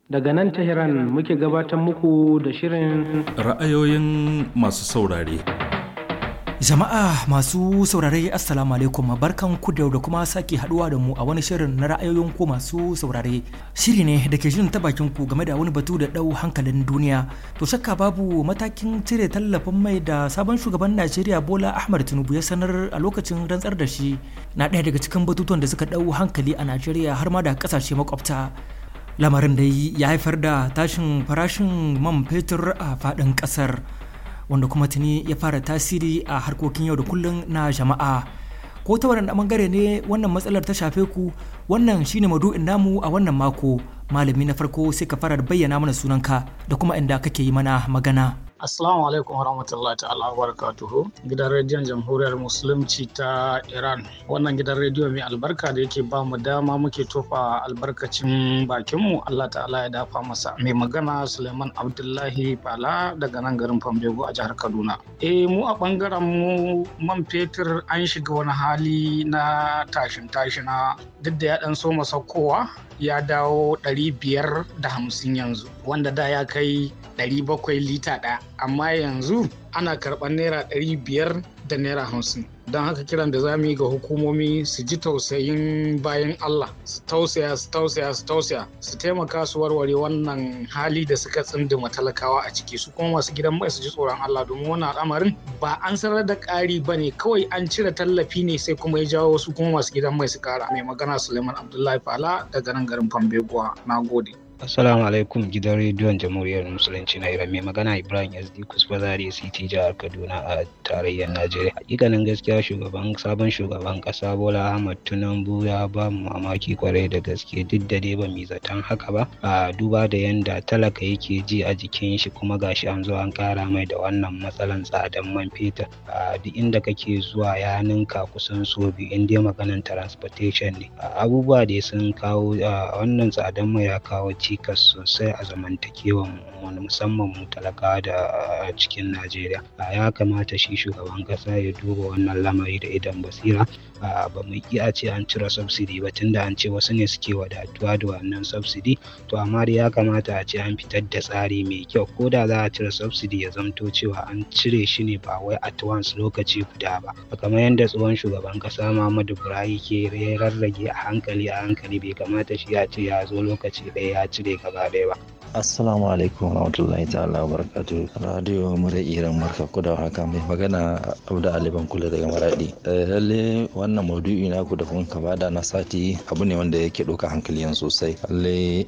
Daga nan Tehran muke gabatar muku da shirin Ra'ayoyin masu saurare. Jama'a masu saurare Assalamu alaikum barkan ku da da kuma sake haduwa da mu a wani shirin na ra'ayoyin ku masu saurare. Shiri ne da ke jin ta bakin ku game da wani batu da dau hankalin duniya. To shakka babu matakin cire tallafin mai da sabon shugaban Najeriya Bola Ahmed Tinubu ya sanar a lokacin rantsar da shi na ɗaya daga cikin batutuwan da suka dau hankali a Najeriya har ma da kasashe makwabta. Lamarin da ya haifar da tashin farashin man fetur a faɗin ƙasar. wanda kuma tuni ya fara tasiri a harkokin yau da kullum na jama'a ko ta waɗanda ɓangare ne wannan matsalar ta shafe ku wannan shine madu'in namu a wannan mako malami na farko sai ka fara da bayyana mana sunanka da kuma inda kake yi mana magana Assalamu alaikum warahmatullahi ta'ala barakatuhu gidan rediyon jamhuriyar musulunci ta Iran wannan gidan rediyo mai albarka da yake ba mu dama muke tofa albarkacin bakinmu Allah ta'ala ya dafa masa mai magana Suleiman Abdullahi Bala daga nan garin Fambego a jihar Kaduna eh mu a bangaren mu man fetur an shiga wani hali na tashin tashina duk da ya dan so saukowa ya dawo ɗari biyar da hamsin yanzu wanda da ya kai ɗari bakwai lita ɗaya amma yanzu ana karɓar naira ɗari biyar da naira hamsin don haka kiran da za mu yi ga hukumomi su ji tausayin bayan Allah su tausaya su tausaya su tausaya su taimaka su warware wannan hali da suka tsindima talakawa a ciki su kuma masu gidan mai su ji tsoron Allah domin wannan al'amarin ba an sanar da ƙari ba ne kawai an cire tallafi ne sai kuma ya jawo wasu kuma masu gidan mai su ƙara mai magana Suleiman Abdullahi Fala daga nan garin Fambeguwa na gode. Assalamu alaikum gidan rediyon jamhuriyar musulunci na Iran mai magana Ibrahim SD Kusfa Zaria City jihar Kaduna a tarayyar Najeriya. Hakikanin gaskiya shugaban sabon shugaban kasa Bola Ahmad Tinubu ya ba mu mamaki kwarai da gaske duk da dai ba mu zaton haka ba. A duba da yanda talaka yake ji a jikin shi kuma gashi an zo an kara mai da wannan matsalan tsadan man fetur. A duk inda kake zuwa ya ninka kusan so biyu in dai maganan transportation ne. Abubuwa da sun kawo wannan tsadan mai ya kawo cikas sosai a zamantakewan wani musamman mu talaka da cikin Najeriya. Ya kamata shi shugaban kasa ya duba wannan lamari da idan basira ba mu iya ce an cire subsidy ba tunda an ce wasu ne suke wadatuwa da wannan subsidy to amma dai ya kamata a ce an fitar da tsari mai kyau ko da za a cire subsidy ya zamto cewa an cire shi ne ba wai at once lokaci guda ba kamar yadda tsohon shugaban kasa Muhammadu Buhari ke rarrage a hankali a hankali bai kamata shi ya ce ya zo lokaci ɗaya ya cire gaba ɗaya ba. Assalamu alaikum warahmatullahi ta'ala barakatu radio mura iran marka ku da haka mai magana Abda Ali kula daga Maradi. Lalle wannan maudu'i na ku da kun ka bada na sati abu ne wanda yake ɗauka hankali yan sosai. Lalle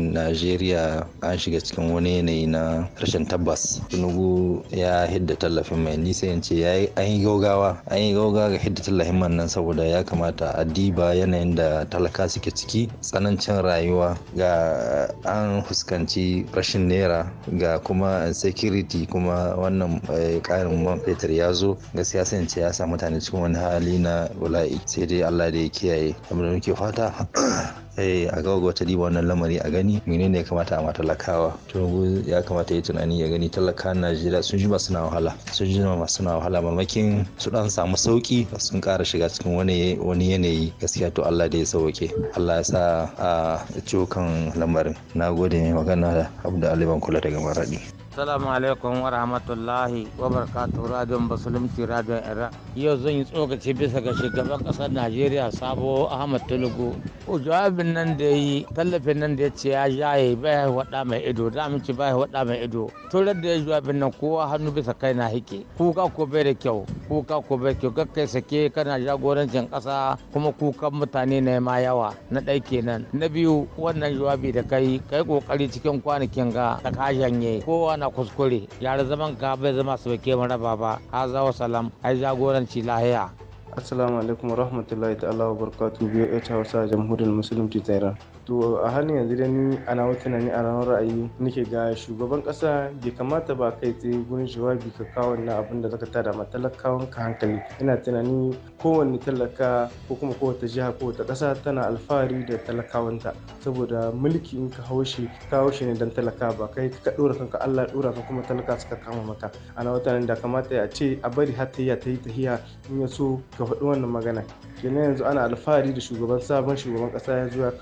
Najeriya an shiga cikin wani yanayi na rashin tabbas. Tinubu ya hidda tallafin mai nisa yance ya yi an yi gaugawa an yi gaugawa ga hidda tallafin man nan saboda ya kamata a diba yanayin da talaka suke ciki tsanancin rayuwa ga an fuskanci rashin naira ga kuma security kuma wannan karin man fetur ya zo gaskiya sai ce ya sa mutane cikin wani hali na bala'i sai dai Allah da ya kiyaye abin da muke fata a ga wata diba wannan lamari a gani menene ya kamata a matalakawa to ya kamata ya tunani ya gani talakan najeriya sun jima suna wahala sun jima suna wahala mamakin su dan samu sauki sun kara shiga cikin wani wani yanayi gaskiya to Allah da ya sauke Allah ya sa a cokan lamarin na gode mai magana da Abdul Ali kula daga Maradi Assalamu alaikum wa rahmatullahi wa barakatuhu radiyon musulunci radiyon Iran. Yau zan yi tsokaci bisa ga shugaban ƙasar Najeriya Sabo Ahmad Tinubu. Ko jawabin nan da yi tallafin nan da ya ce ya jaye bai waɗa mai ido da ci bai waɗa mai ido. Turar da ya jawabin nan kowa hannu bisa kai na hike. Kuka ko bai da kyau kuka ko bai kyau kakkai sake kana jagorancin ƙasa kuma kukan mutane na ma yawa na ɗai kenan. Na biyu wannan jawabi da kai kai kokari cikin kwanakin ga da ka janye kowa na kuskure yare zaman ka bai zama su bake mu raba ba haza wa salam ai jagoranci lahiya assalamu alaikum wa rahmatullahi ta'ala wa barakatuhu biyo ita hausa jamhuriyar musulunci ta iran to a halin yanzu da ni ana wata tunani a ranar ra'ayi nake ga shugaban kasa bai kamata ba kai tsaye gurin jawabi ka kawo na abin da zaka tada ma talakawan ka hankali ina tunani kowanne talaka ko kuma kowace jiha ko wata kasa tana alfahari da talakawanta saboda mulki in ka haushi ka haushi ne dan talaka ba kai ka dora kanka Allah dora ka kuma talaka suka kama maka ana wata da kamata ya ce a bari har ta ta yi tahiya in ya so ka faɗi wannan magana kenan yanzu ana alfahari da shugaban sabon shugaban kasa ya zo ya kawo magana bisa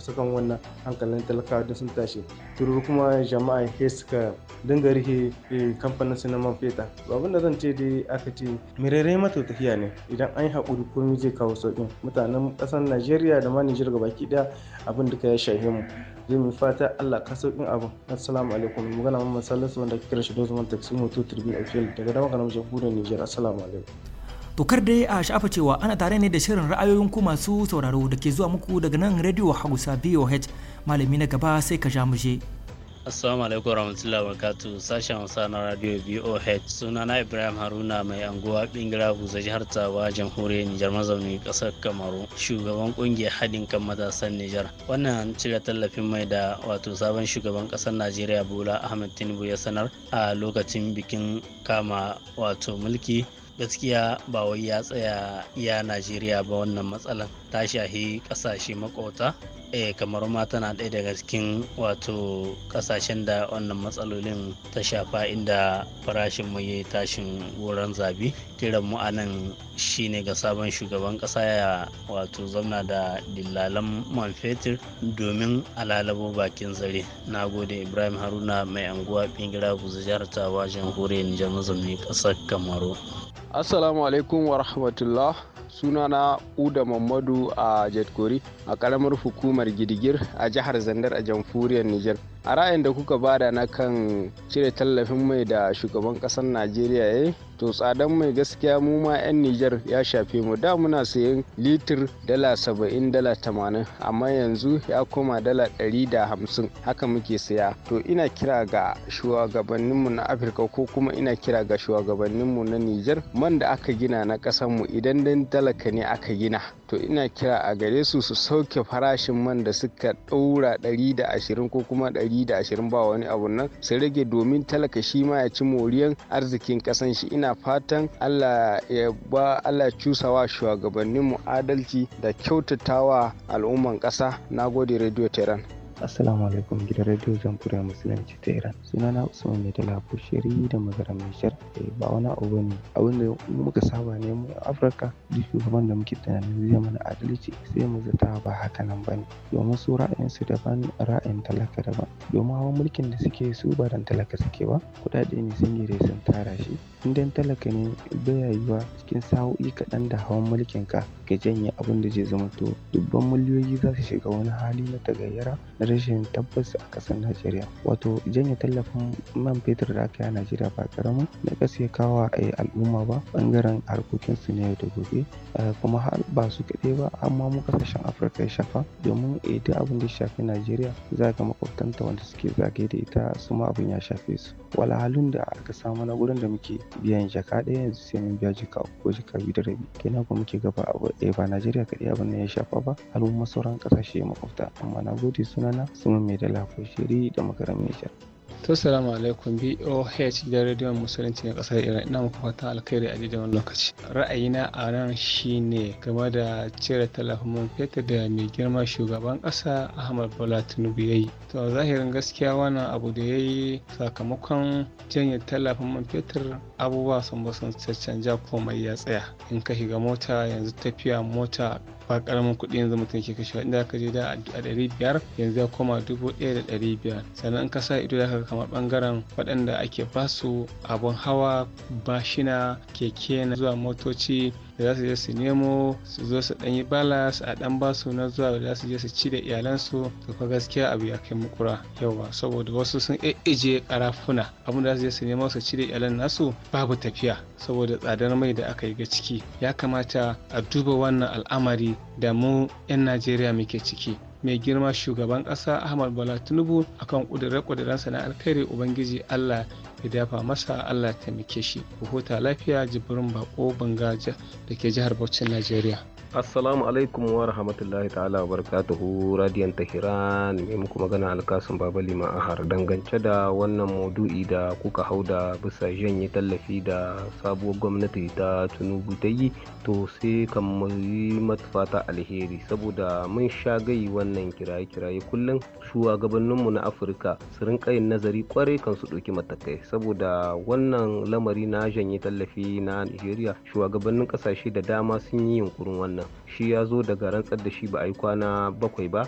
bisa kan wannan hankalin talakawa da sun tashi tururu kuma jama'a he suka dinga rihe kamfanin su na man feta abin da zan ce dai aka ce mirere mata tafiya ne idan an yi haƙuri komai zai kawo sauƙin mutanen ƙasar najeriya da ma nijar gabaki ɗaya abin duka ya shahe mu zai mu fata allah ka sauƙin abin assalamu alaikum magana mamman salisu wanda ake kira shi dozuman taxi moto tribune official daga dama kanan jamhuriyar nijar assalamu alaikum Tokar dai a sha'afa cewa ana tare ne da shirin ra'ayoyin ku masu sauraro da ke zuwa muku daga nan Radio Hausa BOH malami na gaba sai ka ja mu je. Assalamu alaikum warahmatullahi wabarakatuh sashen Hausa na Radio BOH sunana Ibrahim Haruna mai anguwa Bingira Buza jihar Tawa jamhuriyar Nijar mazauni kasar Kamaru shugaban kungiyar haɗin kan matasan Nijar wannan cire tallafin mai da wato sabon shugaban kasar Najeriya Bola Ahmed Tinubu ya sanar a lokacin bikin kama wato mulki gaskiya ba wai ya tsaya iya najeriya ba wannan matsalar ta shahi kasashe makota eh kamar ma tana ɗaya daga cikin wato kasashen da wannan matsalolin ta shafa inda farashin mai yayi tashin wurin zabi kiran mu anan shine ga sabon shugaban ƙasa ya wato zamna da dillalan man fetur domin alalabo bakin zare na gode ibrahim haruna mai anguwa bingira buza jihar tawa jamhuriyar nijar mazauni ƙasar kamaru Assalamu alaikum wa rahmatullah sunana Uda Mamadu a Jetkori a karamar hukumar Gidigir a jihar Zandar a jamhuriyar Nijar. A ra'ayin da kuka bada na kan cire tallafin mai da shugaban ƙasar Najeriya ya to tsadan mai gaskiya mu ma 'yan Nijar ya shafe mu da muna sayan litir dala saba'in dala tamanin amma yanzu ya koma dala ɗari da hamsin haka muke saya to ina kira ga shugabanninmu na Afirka ko kuma ina kira ga shugabanninmu na Nijar man da aka gina na mu idan dan talaka ne aka gina to ina kira a gare su su sauke farashin man da suka ɗaura ɗari da ashirin ko kuma ɗari da ashirin ba wani abu nan su rage domin talaka shi ma ya ci moriyan arzikin ƙasan shi ina fatan allah ya ba allah cusawa shugabanninmu adalci da kyautatawa al'umman ƙasa na gode radio tehran Assalamu alaikum gidan radio jamhuriyar musulunci ta Iran. Sunana Usman Mai Dala Bushiri da magaram Nijar. Ba wani abu bane. Abin da muka saba ne mu Afirka duk shugaban da muke tunanin zai mana adalci sai mu zata ba haka nan bane. Domin su ra'ayinsu daban ra'ayin talaka daban. Domin hawan mulkin da suke su ba dan talaka suke ba. Kuɗaɗe ne sun gire sun tara shi. In dan talaka ne baya yiwa cikin sa'o'i kaɗan da hawan mulkin ka ka janye abin da zai zama to dubban miliyoyi za su shiga wani hali na tagayyara na rashin tabbas a ƙasar Najeriya. Wato janye tallafin man fetur da aka yi a Najeriya ba ƙaramin na ƙasa ya kawo a al'umma ba ɓangaren harkokinsu na yau da gobe kuma har ba su kaɗai ba amma mu ƙasashen Afirka ya shafa domin idan abin da ya shafi Najeriya za ga makwabtanta wanda suke zagaye da ita su ma abin ya shafe su. Wahalhalun da aka samu na gurin da muke biyan jaka ɗaya yanzu sai mun biya jaka uku ko jaka biyu da rabi kenan kuma muke gaba abu ɗaya ba Najeriya kaɗai abin nan ya shafa ba al'umma sauran ƙasashe makwabta amma na gode sunana Suma mai da shiri da makarar Nijar. To salamu alaikum BOH da rediyon musulunci na kasar Iran ina muku fatan alkhairi a daidai wani lokaci. Ra'ayina a nan shine game da cire tallafin man fetur da mai girma shugaban kasa Ahmad Bola Tinubu ya yi. To zahirin gaskiya wannan abu da ya yi sakamakon janye tallafin man fetur abubuwa sun ba sun caccanja komai ya tsaya. In ka shiga mota yanzu tafiya mota ba karamin kuɗi yanzu mutum ke kashewa inda ka je da a ɗari biyar yanzu ya koma dubu ɗaya da ɗari biyar sannan in ka sa ido za ka kamar ɓangaren waɗanda ake basu abun hawa bashina keke na zuwa motoci da za su je su nemo su zo su ɗan yi balas a ɗan basu na zuwa da za su je su ci da iyalansu to fa gaskiya abu ya kai mukura yawa saboda wasu sun ije karafuna abin da za su je su nemo su ci da iyalan nasu babu tafiya saboda tsadar mai da aka yi ga ciki ya kamata a duba wannan al'amari da mu 'yan najeriya muke ciki mai girma shugaban ƙasa ahmad bola tinubu akan ƙudure-ƙudurensa na alkhairi ubangiji allah ya dafa masa allah taimake shi ku huta lafiya jibrin bako bangaja da ke jihar Bauchin najeriya assalamu alaikum wa rahmatullahi ta'ala wa barakatuhu radiyan tahiran mai muku magana alkasun baba lima ahar dangance da wannan maudu'i da kuka hau da bisa janye tallafi da sabuwar gwamnati ta tunubu ta yi to sai kan yi fata alheri saboda mun sha gai wannan kiraye-kiraye kullum shugabanninmu na afirka su rinka yin nazari kwarai kan su ɗauki matakai saboda wannan lamari na janye tallafi na nigeria shugabannin ƙasashe da dama sun yi yunkurin wannan shi ya zo daga rantsar da shi ba a yi kwana bakwai ba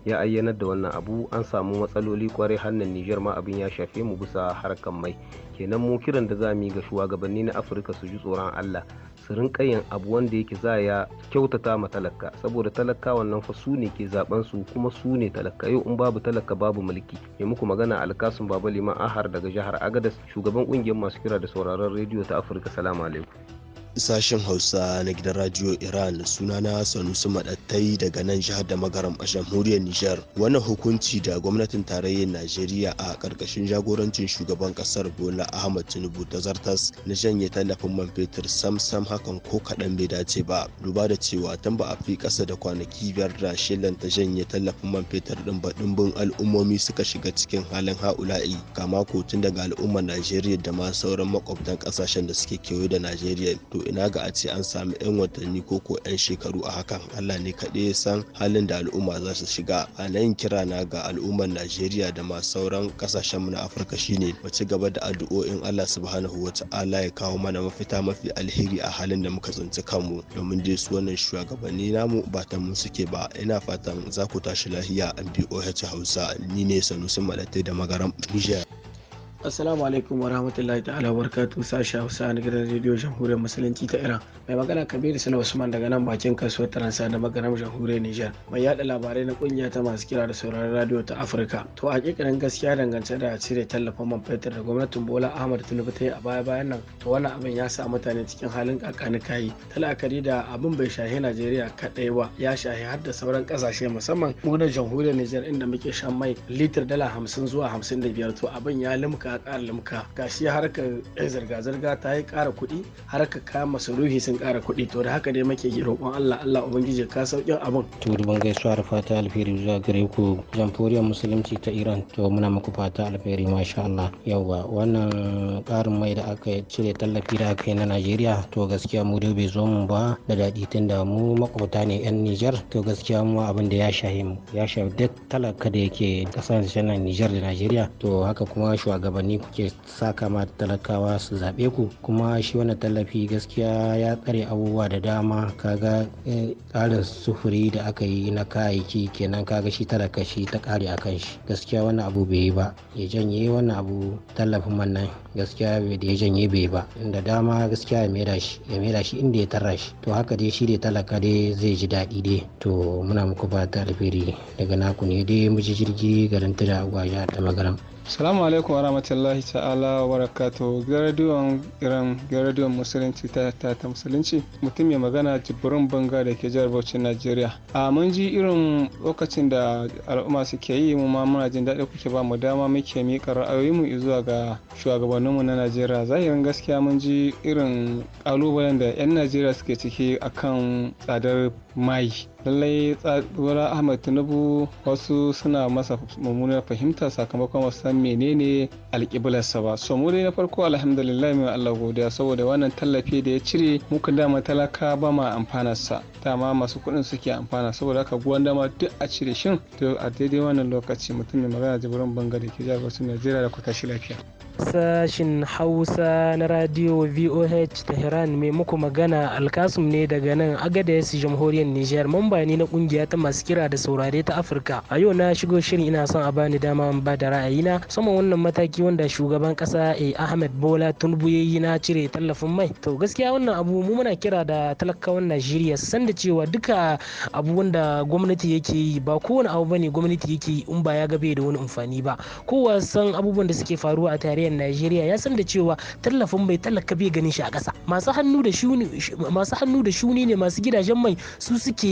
ya ayyanar da wannan abu an samu matsaloli kwarai hannun Nijar ma abin ya shafe mu bisa harkan mai kenan mu kiran da za mu yi ga shugabanni na Afirka su ji tsoron Allah su rinka yin abu wanda yake za ya kyautata ma talaka saboda talaka wannan fa su ne ke zaben su kuma su ne talaka yau in babu talaka babu mulki ya muku magana alkasun baba liman ahar daga jihar agadas shugaban kungiyar masu kira da sauraron rediyo ta afirka salamu alaikum sashen hausa na gidan radio iran sunana sanusi madattai daga nan jihar da magaram a jamhuriyar nijar wannan hukunci da gwamnatin tarayyar najeriya a karkashin jagorancin shugaban kasar bola ahmad tinubu ta zartas na janye tallafin man fetur sam sam hakan ko kaɗan bai dace ba duba da cewa tun ba a fi ƙasa da kwanaki biyar da shilan ta janye tallafin man fetur din ba dimbin al'ummomi suka shiga cikin halin ha'ula'i kama ko tun daga al'ummar najeriya da ma sauran makwabtan ƙasashen da suke kewaye da najeriya to ina ga a ce an sami 'yan watanni ko ko 'yan shekaru a hakan allah ne kaɗai ya san halin da al'umma za su shiga a nan kira na ga al'ummar najeriya da ma sauran kasashen mu na afirka shine mu ci gaba da addu'o'in allah subhanahu wa ta'ala ya kawo mana mafita mafi alheri a halin da muka tsinci kanmu domin dai su wannan shugabanni namu ba ta mu suke ba ina fatan za ku tashi lahiya an boh hausa ni ne sanusi malatai da magaram niger Assalamu alaikum wa rahmatullahi ta'ala wa barakatuhu sashi Hausa na gidan rediyo Jamhuriyar Musulunci ta Iran. Mai magana Kabiru Sala Usman daga nan bakin kasuwar Taransa da magaram Jamhuriyar Nijar. Mai yada labarai na kungiya ta masu kira da sauraron radio ta Afirka. To a hakikanin gaskiya dangance da cire tallafin man fetur da gwamnatin Bola Ahmad Tinubu ta yi a baya bayan nan. To wannan abin ya sa mutane cikin halin kakani kayi. Talakari da abin bai shahi Najeriya kaɗai ba ya shahi har da sauran ƙasashe musamman mu da Jamhuriyar Nijar inda muke shan mai litir dala hamsin zuwa hamsin da biyar to abin ya limka ƙara limka gashi harkar zirga-zirga ta yi ƙara kuɗi harkar kayan masarufi sun ƙara kuɗi to da haka dai muke roƙon Allah Allah ubangiji ka sauƙin abin to ban gaisuwa da fata alheri zuwa gare ku jamhuriyar musulunci ta Iran to muna muku fata alheri masha Allah yawa wannan ƙarin mai da aka cire tallafi da aka yi na Najeriya to gaskiya mu dai bai zo mu ba da daɗi tunda mu makwabta ne yan Nijar to gaskiya mu abin da ya shahi mu ya shahi duk talaka da yake ƙasashen Nijar da Najeriya to haka kuma shugabanni kuke saka ma talakawa su zaɓe ku kuma shi wannan tallafi gaskiya ya tsare abubuwa da dama kaga tsarin sufuri da aka yi na kayayyaki kenan kaga shi talaka shi ta ƙare akan shi gaskiya wannan abu bai yi ba ya janye wannan abu tallafin man nan gaskiya da ya janye bai ba da dama gaskiya ya maida shi ya maida shi inda ya tarra shi to haka dai shi dai talaka dai zai ji daɗi dai to muna muku fata alheri daga naku ne dai mu ji jirgi garin tuda gwaja da magaram Salamu alaikum wa rahmatullahi ta'ala wa barakatuhu ga radiyon Iran ga radiyon musulunci ta ta ta musulunci mutum mai magana jibrin banga da ke jihar Bauchi Najeriya. A mun ji irin lokacin da al'umma suke yi mu ma muna jin daɗi kuke ba mu dama muke miƙa ra'ayoyinmu zuwa ga shugabanninmu na Najeriya. Zahirin gaskiya mun ji irin ƙalubalen da 'yan Najeriya suke ciki akan tsadar mai lallai tsadura ahmad tinubu wasu suna masa mummunar fahimta sakamakon wasu san menene alƙiblarsa ba so mu dai na farko alhamdulillah mai allah godiya saboda wannan tallafi da ya cire muka dama talaka ba ma amfanarsa dama masu kuɗin suke amfana saboda haka guwan dama duk a cire shin to a daidai wannan lokaci mutum mai magana jibirin banga da ke jihar wasu najeriya da ku tashi lafiya sashin hausa na radio voh tehran mai muku magana alkasum ne daga nan agadez jamhuriyar niger mamba ne na kungiya ta masu kira da saurare ta afirka a yau na shigo shirin ina son a bani dama in ba da ra'ayina saman wannan mataki wanda shugaban kasa a ahmed bola tinubu ya yi na cire tallafin mai to gaskiya wannan abu mu muna kira da talakawan najeriya san da cewa duka abu wanda gwamnati yake yi ba kowane abu bane gwamnati yake yi in ba ya ga bai da wani amfani ba kowa san abubuwan da suke faruwa a tarayyar najeriya ya san da cewa tallafin mai talaka bai ganin shi a ƙasa masu hannu da shuni masu hannu da shuni ne masu gidajen mai su suke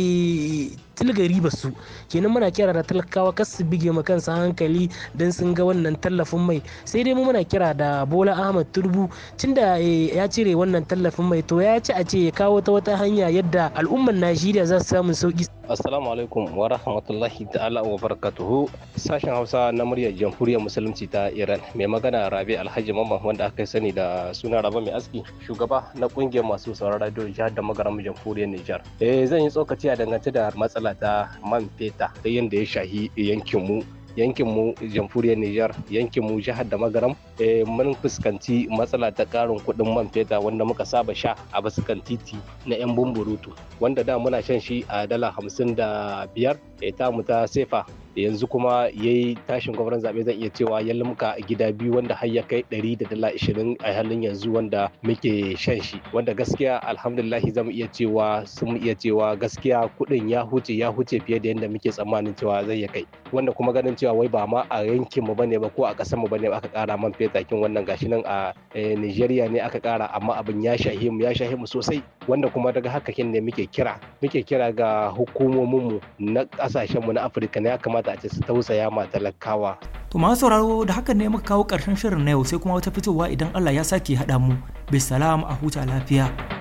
tilgari ba su kenan muna kira da talakawa kas su bige ma kansa hankali don sun ga wannan tallafin mai sai dai mu muna kira da bola ahmad turbu tunda ya cire wannan tallafin mai to ya ci a ce ya kawo ta wata hanya yadda al'ummar najeriya za su samu sauki assalamu alaikum wa rahmatullahi ta'ala wa barakatuhu sashen hausa na muryar jamhuriyar musulunci ta iran mai magana rabi alhaji mamman wanda aka sani da suna raba mai aski shugaba na kungiyar masu sauran radio jihar da magaram jamhuriyar nijar eh zan yi tsokaci a dangance da matsala ta man feta ta yadda ya shahi yankinmu yankinmu jamhuriyar Nijar yankinmu jihar da magaram mun fuskanci matsala ta karin kuɗin man feta wanda muka saba sha a basukan titi na 'yan bumburutu wanda da muna shan shi a dala hamsin da biyar ta mu ta sefa yanzu kuma yayi tashin gwamnan zaɓe zan iya cewa ya limka gida biyu wanda har ya kai ɗari da dala ishirin a halin yanzu wanda muke shan shi wanda gaskiya alhamdulillahi zamu iya cewa sun iya cewa gaskiya kuɗin ya huce ya huce fiye da yadda muke tsammanin cewa zai ya kai wanda kuma ganin cewa wai ba ma a yankin mu bane ba ko a ƙasar mu bane ba aka ƙara man fetakin wannan gashi nan a Nigeria ne aka ƙara amma abin ya shahe mu ya shahe mu sosai wanda kuma daga haka kin ne muke kira muke kira ga hukumomin mu na ƙasashen mu na Afirka ne ya kamata a ce su tausaya ma talakawa To masu sauraro da hakan ne muka kawo ƙarshen shirin na yau sai kuma wata fitowa idan Allah ya sake haɗa mu. Bisalam a huta lafiya.